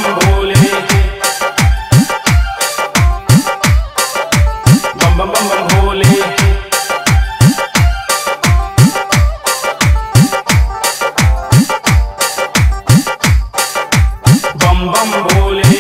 बम भोले बम बम बम बम भोले बम बम भोले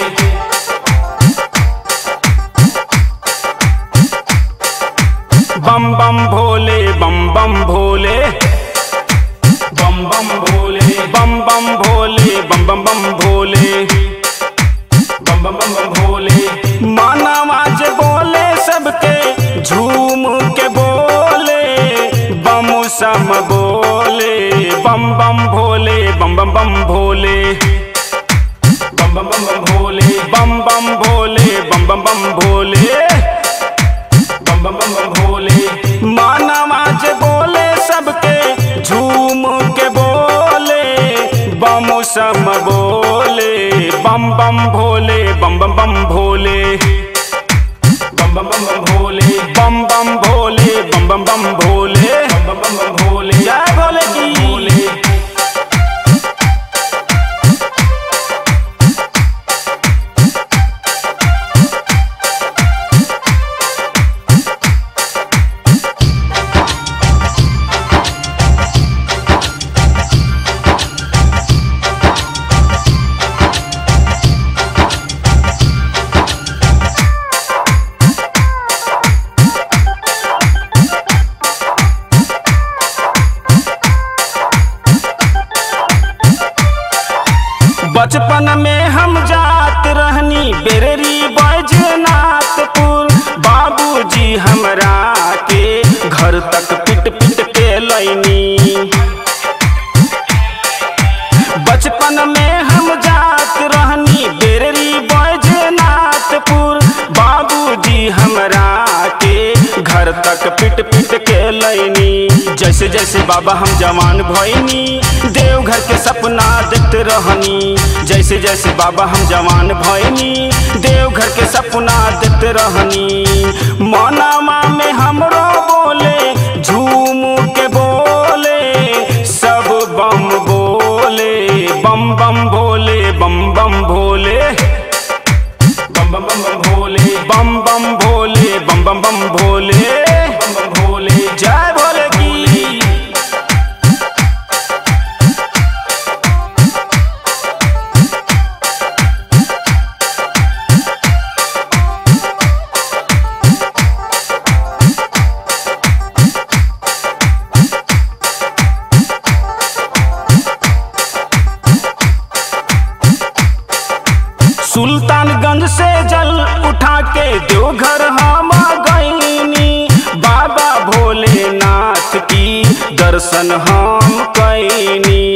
बम बम भोले बम बम भोले बम बम भोले बम बम भोले बम बम बम भोले बम बम बम बम भोले मानवा जे बोले सबके झूम के बोले बम सम बोले बम बम भोले बम बम बम भोले बम बम बम बम भोले बम बम भोले बम बम बम भोले बम बम बम बम भोले मानवा जे बोले सबके झूम के बोले बम सम बोले बम बम भोले बम बम बम भोले बम बम बम बम भोले बम बम भोले बम बम बम भोले बम बम बम बम भोले जय भोले की भोले बचपन में हम जात रहनी बेररी बैजनाथपुर बाबूजी हमरा के घर तक पिट पिट के लैनी बचपन में हम जात रहनी बेररी बैजनाथपुर बाबूजी हमरा के घर तक पिट पिट के लैनी जैसे जैसे बाबा हम जवान भैनी देवघर के सपना देखते रहनी जैसे जैसे बाबा हम जवान भैनी देवघर के सपना देखते रहनी मनामा में हमरो बोले झूम के बोले सब बम बोले बम बम भोले बम बम भोले बम बम बम बम भोले बम बम भोले बम बम बम भोले बम बम भोले जय भोले की सुल्तानगंज से जल उठा के देवघर हम गईनी बाबा भोलेनाथ की दर्शन हम कैनी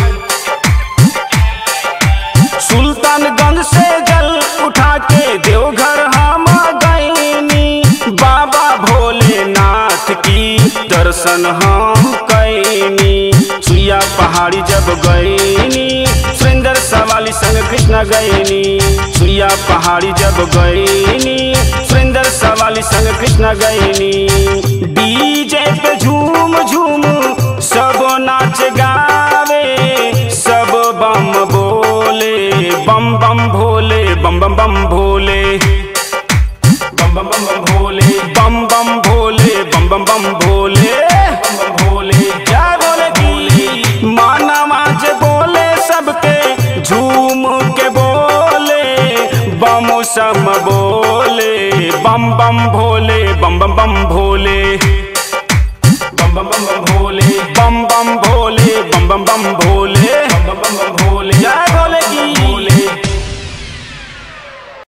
सुल्तानगंज से जल उठा के देवघर हम गईनी बाबा भोलेनाथ की दर्शन हम कैनी सुइया पहाड़ी जब गईनी सुरेंद्र सवाली संग कृष्ण गईनी सुइया पहाड़ी जब गईनी सुरेंद्र सवाली संग कृष्ण गईनी डीजे पे झूम झूम सब नाच गावे सब बम बोले बम बम भोले बम बम बम भोले बम बम बम बम भोले बम बम भोले बम बम बम भोले बम बम भोले जय भोले की मानवा जे बोले सबके झूम के बोले बम सम बोले बम बम भोले बम बम बम भोले बम बम बम बम भोले बम बम भोले बम बम बम भोले